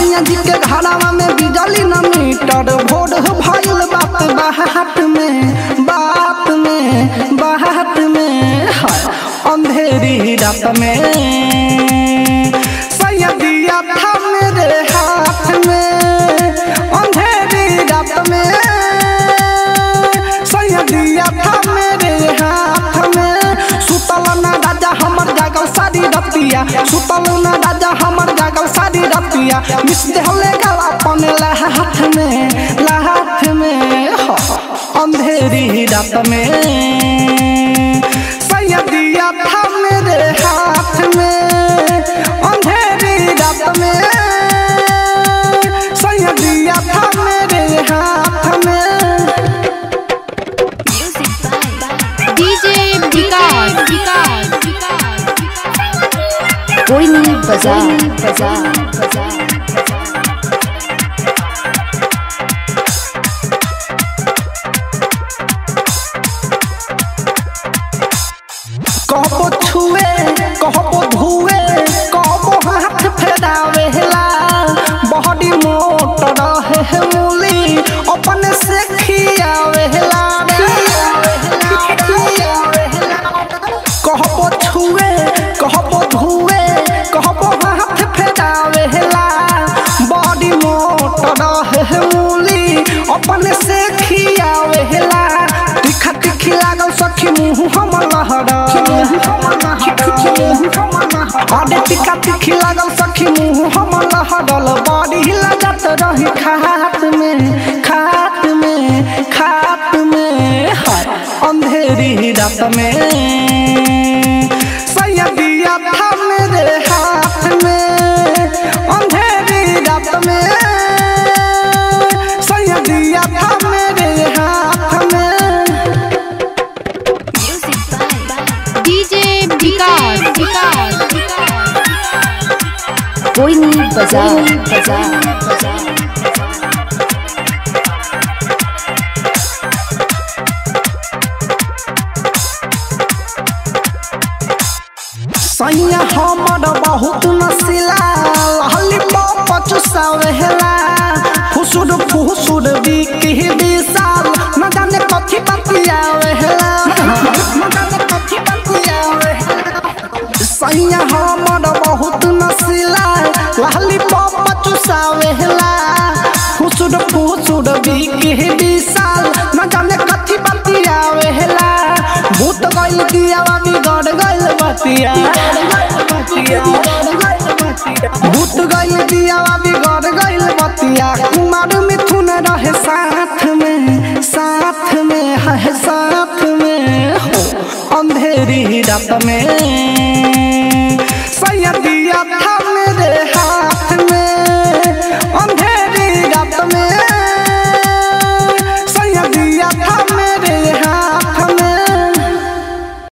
सैया जी के घरवा में बिजली न मीटर भोर भइल बात बात में बात में बात में हाय अंधेरी रात में सैया दिया था मेरे हाथ में अंधेरी रात में सैया दिया था मेरे हाथ में सुतल ना राजा हमर जागल सारी रतिया सुतल ना राजा हमर जागल सारी रतिया मिस देहले गला अपन लाहाथ में लाहाथ में हो अंधेरी रात में सैया दिया था मेरे हाथ में अंधेरी रात में सैया दिया था मेरे हाथ में DJ विकास विकास कोई नहीं बजा बजा बजा कहबो छुए कहबो धुए कहबो हाथ फेरावेला बॉडी मोट रहे है मूली अपने से खियावेला कहबो छुए कहबो धुए कहबो हाथ फेरावेला बॉडी मोट रहे है मूली अपने से खियावेला तीखा तीखी लागल सखी मुँह हम लहरा अरे टिका तीखी लागल सखी मुँह हम लहरल बड़ी लगत रही खात में खात में खात में हाय अंधेरी रात में सैया दिया था मेरे हाथ में अंधेरी रात में सैया दिया था मेरे हाथ में DJ विकास विकास कोई नहीं बजा बजा बजा सैया हमर बहुत नसीला लहली पप चुसावेला फुसुर फुसुर बिकी विशाल न जाने कथी बतियावेला न जाने कथी बतियावेला सैया हमर बहुत नसीला लहली पप चुसावेला फुसुर फुसुर बिकी विशाल न जाने कथी बतियावेला भूत गइल दियावा बिगड़ गइल बतिया भूत गइल दियावा बिगड़ गइल बतिया कुमार मिथुन रहे साथ में साथ में है साथ में हो अंधेरी रात में सैया दिया था